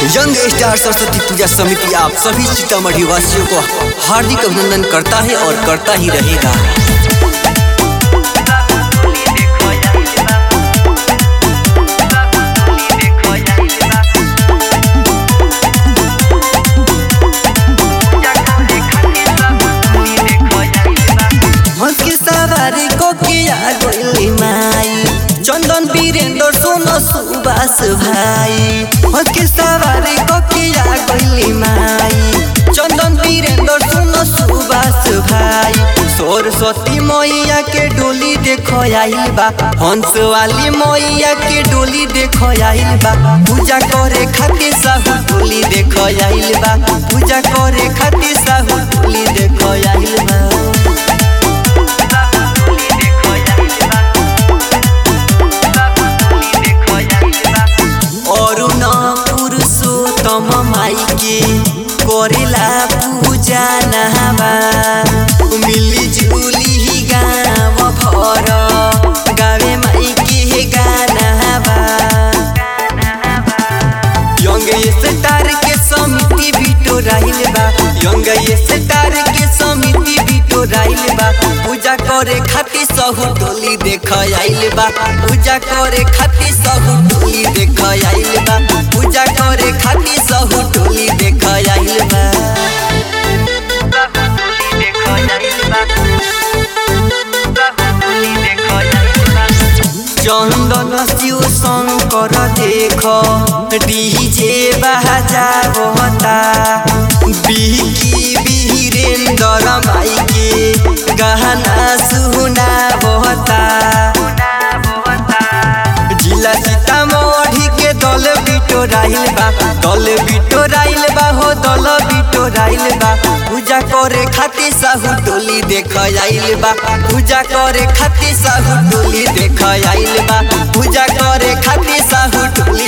young star Saraswati पूजा समिति आप सभी सीतामढ़ी वासियों को हार्दिक अभिनंदन करता है और करता ही रहेगा हंस के सवारी को किया गोली माई चंदन वीरेंद्र सोनो सुबास भाई हंस के सवारी को किया गोली माई चंदन वीरेंद्र सोनो सुबास भाई सरस्वती मैया के डोली देखो आइल बा हंस वाली मैया के डोली देखो आइल बा पूजा करे खातिर साहू डोली देखो आइल बा पूजा करे खातिर साहू डोली देखो आइल बा अरुण पुरुषोत्तम माई के करेला पूजा नहावा मिली जुली ही गाँव भर गावे माई के गानावा यंग स्टार के समिति बिटो राहिल बा यंग स्टार के समिति बिटो राहिल बा पूजा करे खातिर सहु टोली देख आइल बा पूजा करे खातिर सहु टोली देख आइल बा पूजा करे खातिर सहु टोली देख आइल बा चंदन शिव शंकर देख डीजे बाजा बहता बिकी वीरेंद्र माई के गहना सुना बहता जिला सीतामढ़ी के दल बिटो राइल बा दल बिटो राइल बा हो दल बिटो राइल बा पूजा करे खातिर साहू टोली देख आइल बा पूजा करे खातिर साहू टोली देख आइल बा पूजा करे खातिर साहू टोली